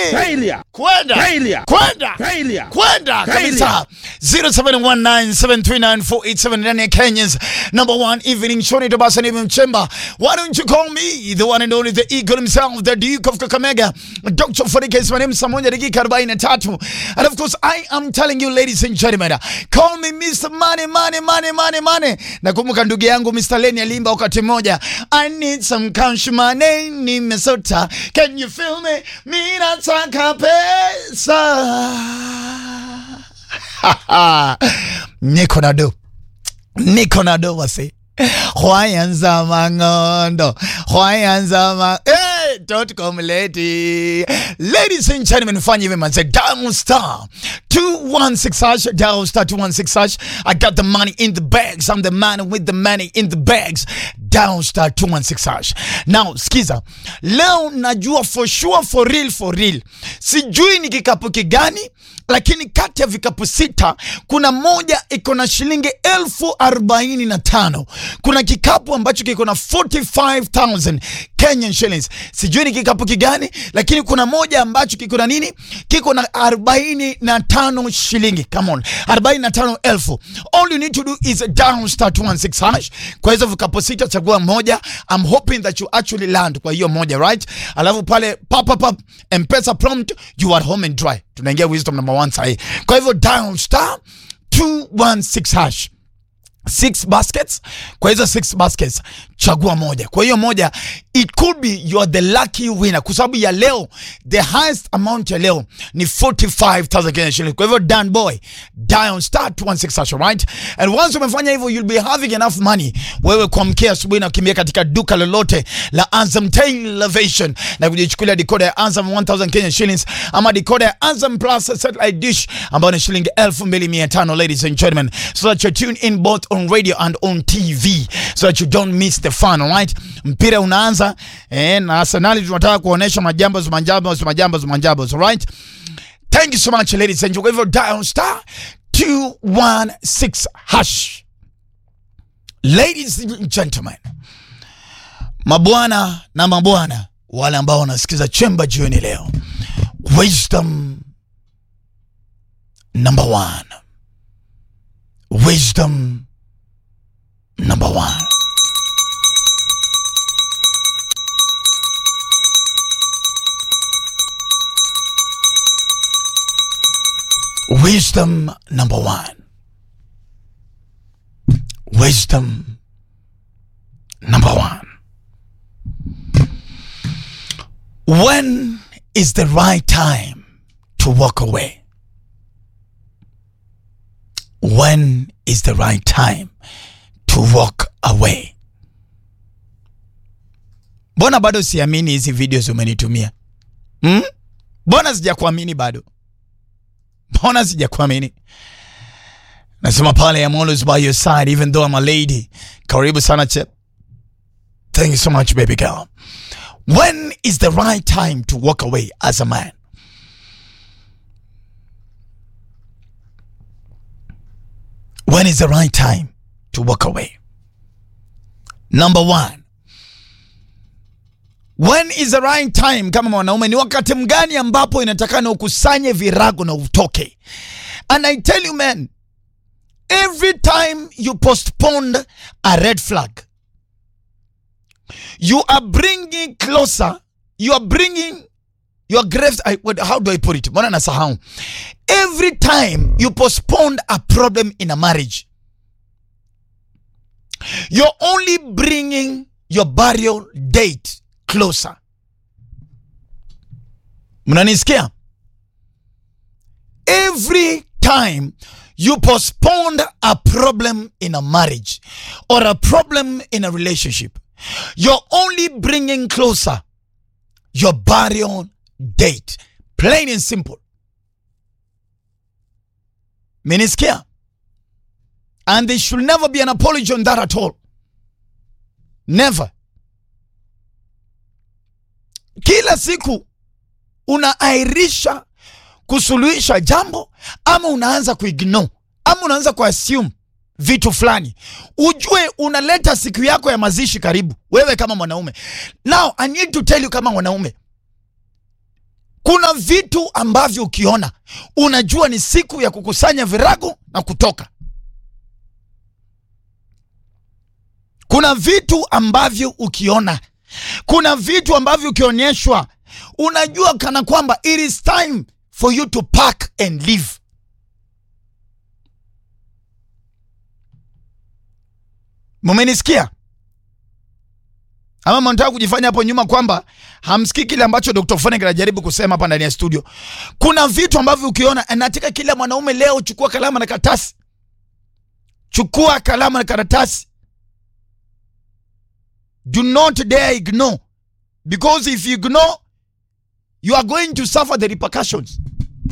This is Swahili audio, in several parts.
Failure. kwenda Failure. kwenda Failure. kwenda Failure. kabisa 0719739487 ndani ya Kenya's number one evening show ni Tabasa ni Mchemba why don't you call me the one and only the eagle himself the Duke of Kakamega Dr. Farika is my name saa moja dakika 43 and of course I am telling you ladies and gentlemen call me Mr. Money Money Money Money Money nakumbuka ndugu yangu Mr. Lenny alimba wakati mmoja I need some cash money nimesota can you feel me mimi nataka pesa niko na do niko na do wase hwayanza mang'ondo hwayanza ma hey, dotcom lady ladies and gentlemen fanya hivi manze dial star 216 hash dial star 216 hash i got the money in the bags i'm the man with the money in the bags dial star 216 hash now skiza leo najua for sure for real for real sijui ni kikapu kigani lakini kati ya vikapu sita kuna moja iko na shilingi elfu arobaini na tano kuna kikapu ambacho kiko na 45000 Kenyan shillings sijui ni kikapu kigani lakini kuna moja ambacho kiko na nini kiko na arobaini na tano shilingi come on arobaini na tano elfu all you need to do is down star 216 hash kwa hizo vikapu sita chagua moja I'm hoping that you actually land kwa hiyo moja right alafu pale pap pap pap mpesa prompt you are home and dry tunaingia wisdom number one sahi kwa hivyo dial star 216 hash six baskets kwa hizo six baskets chagua moja kwa hiyo moja it could be you are the lucky winner kwa sababu ya leo the highest amount ya leo ni 45000 Kenya shillings kwa hivyo dan boy dial star 216 hash right and once umefanya hivyo you'll be having enough money wewe kuamkia asubuhi na kukimbia katika duka lolote la Azam Television na kujichukulia decoder ya Azam 1000 Kenya shillings ama decoder ya Azam Plus satellite dish ambayo ni shilingi 2500 ladies and gentlemen so that you tune in both on radio and on TV so that you don't miss the fun alright mpira unaanza eh, na Arsenal tunataka kuonesha majambo majambo majambo majambo alright thank you so much ladies and gentlemen for dial star 216 hash ladies and gentlemen mabwana na mabwana wale ambao wanasikiza chemba jioni leo wisdom number one wisdom number one wisdom number one wisdom number one when is the right time to walk away when is the right time to walk away mbona bado siamini hizi videos umenitumia hmm? mbona sijakuamini bado mbona sijakuamini nasema pale I'm always by your side even though I'm a lady karibu sana chep thank you so much baby girl when is the right time to walk away as a man when is the right time to walk away number one when is the right time kama mwanaume ni wakati mgani ambapo inatakana ukusanye virago na utoke and i tell you man every time you postponed a red flag you are bringing closer you are bringing your graves I, what, how do i put it mbona nasahau every time you postponed a problem in a marriage you're only bringing your burial date closer mnanisikia every time you postponed a problem in a marriage or a problem in a relationship you're only bringing closer your burial date plain and simple menisikia and there should never be an apology on that at all never kila siku unaairisha kusuluhisha jambo ama unaanza kuignore ama unaanza kuassume vitu fulani ujue unaleta siku yako ya mazishi karibu wewe kama mwanaume now i need to tell you kama mwanaume kuna vitu ambavyo ukiona unajua ni siku ya kukusanya virago na kutoka kuna vitu ambavyo ukiona kuna vitu ambavyo ukionyeshwa unajua kana kwamba it is time for you to pack and leave mumenisikia ama mnataka kujifanya hapo nyuma kwamba hamsikii kile ambacho Dr. Fonek anajaribu kusema hapa ndani ya studio. Kuna vitu ambavyo ukiona, nataka kila mwanaume leo, chukua kalamu na karatasi, chukua kalamu na karatasi. Do not dare ignore because if you ignore you are going to suffer the repercussions.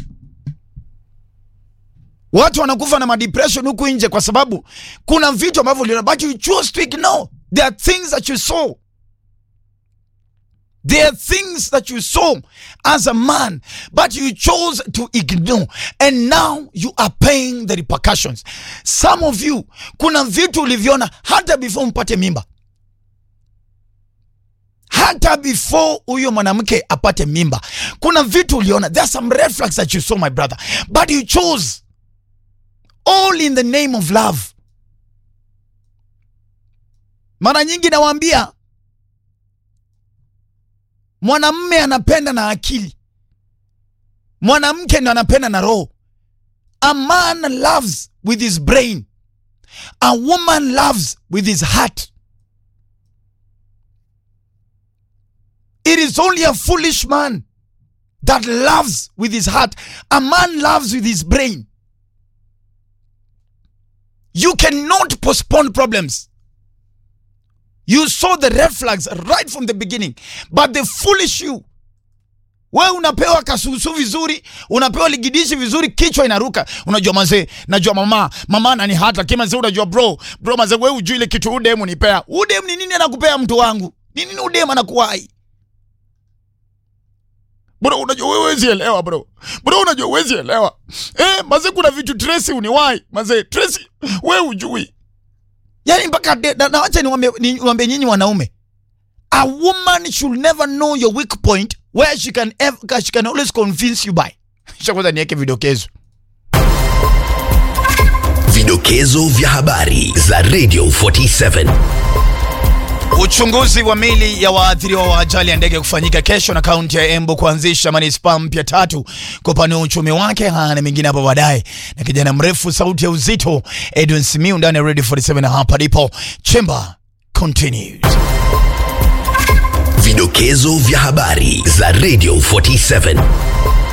Watu wanakufa na madepression huku nje kwa sababu kuna vitu ambavyo uliona, but you choose to ignore. There are things that you saw There are things that you saw as a man, but you chose to ignore. And now you are paying the repercussions. Some of you, kuna vitu uliviona hata before mpate mimba. Hata before huyo mwanamke apate mimba. Kuna vitu uliona. There are some red flags that you saw, my brother. But you chose. All in the name of love. Mara nyingi nawaambia mwanamme anapenda na akili, mwanamke ndo anapenda na roho. A man loves with his brain, a woman loves with his heart. It is only a foolish man that loves with his heart. A man loves with his brain. You cannot postpone problems. You saw the red flags right from the beginning, but the foolish you we unapewa kasusu vizuri, unapewa ligidishi vizuri, kichwa inaruka. Unajua mazee, najua mama mama nani hata kima mazee, unajua bro bro mazee, we ujui ile kitu udemu nipea. Udem ni nini anakupea mtu wangu? Ni nini udem anakuwai? Bro, unajua wewe huwezi elewa bro. Bro, unajua huwezi elewa. Eh, mazee kuna vitu Tracy uniwai. Mazee Tracy wewe ujui. Yaani mpaka na wacha niwaambie niwaambie nyinyi wanaume. A woman should never know your weak point where she can ever, she can always convince you by. Kwanza niweke vidokezo. Vidokezo vya habari za Radio 47. Uchunguzi wa mili ya waathiriwa wa ajali ya ndege kufanyika kesho na kaunti ya Embu kuanzisha manispaa mpya tatu kupanua uchumi wake. Haya na mengine hapo baadaye, na kijana mrefu sauti ya uzito Edwin Simiu ndani ya Radio 47 hapa ndipo Chamber continues. Vidokezo vya habari za Radio 47.